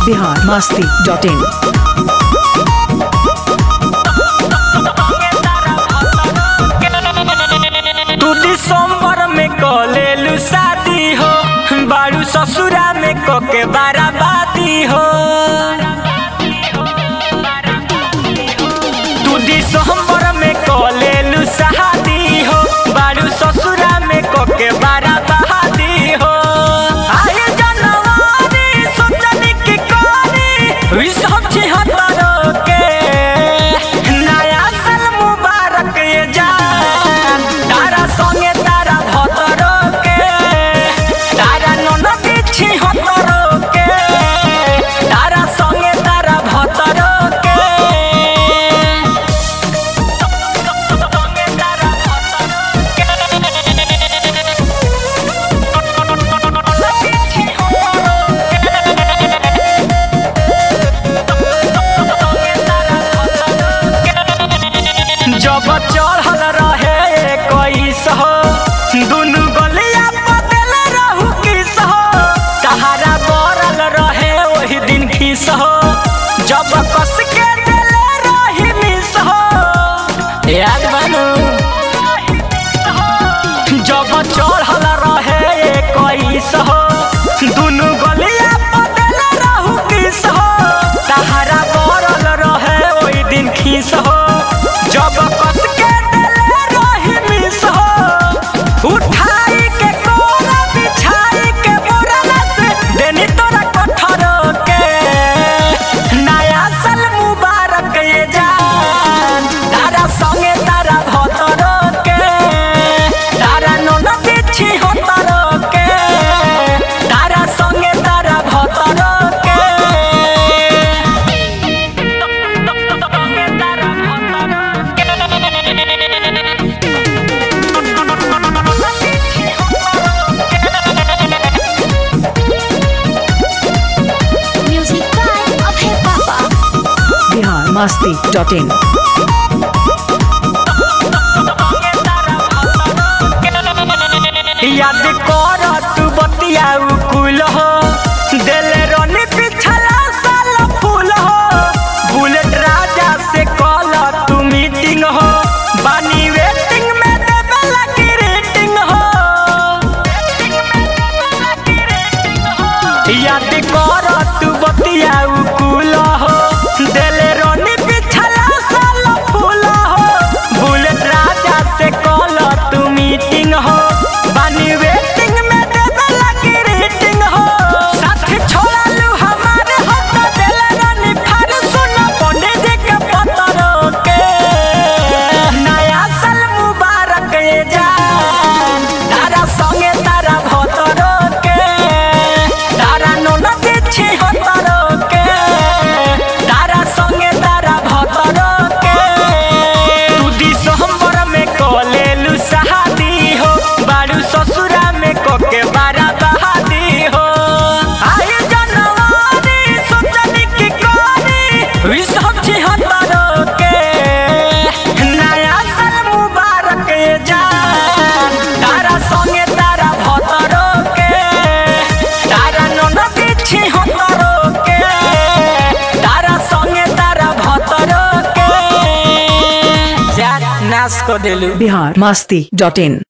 Bihar Masti dot इन तू दिसंबर में कलेलू शादी हो बारू ससुरा में कके बाराबादी हो तू दिसंबर में कलेलू शादी हो बारू ससुरा में कके बाराबादी हो आए जनवरी सोचनी की कोनी ई सब छिहत्तरों के नया साल मुबारक ये जान तारा संगे तारा भतरो के तारा ननदी छिहत्तरो के तारा संगे तारा भतरो के संगे तारा जब चढ़ल रहे कैस हो दुनु गलिया बदल रहू किस हो तहारा बरल रहे वही दिन खीस हो जब कस के दिले रही मिस हो याद बनू जब चढ़ल रहे कैस हो दुनु गलिया बदल रहू किस हो तहारा बरल रहे वही दिन खीस हो जब कस के दिले रही मिस हो उठाई के कोरा बिछाई के बोरला से देनी तोरा कठरो के नया साल मुबारक ये जान तारा संगे तारा भतरो के तारा ननदी छिहत्तरो के तारा संगे तारा भतरो के Music by Abhay Papa. Bihar Masti dot in याद कर तू बतिया कुल हो दिल रनी पिछला साल फूल हो बुलेट राजा से कॉल तू मीटिंग हो बानी वेटिंग में देवे लगी रेटिंग हो याद कर तू बतिया कुल हो दिल रनी पिछला साल फूल हो बुलेट राजा से कॉल तू मीटिंग हो बानी वेटिंग में देवे लगी रेटिंग हो साथ छोड़ा लू हमारे हाथ दिल रनी फार सुन पंडित जी के पत्रों के नया साल मुबारक ये जान तारा संगे तारा भतरो के तारा ननदी छिहत्तरो के तारा संगे तारा भतरो के तू दिसंबर में कलेलू शादी हो बारू ससुरा में कोके बारा बहादी हो आए जनवरी सोचनी की कोनी ई सब छिहत्तरो के नया साल मुबारक ये जान तारा संगे तारा भतरो के तारा ननदी छिहत्तरो के तारा संगे तारा भतरो के जा नाश को देलू बिहार मस्ती डॉट इन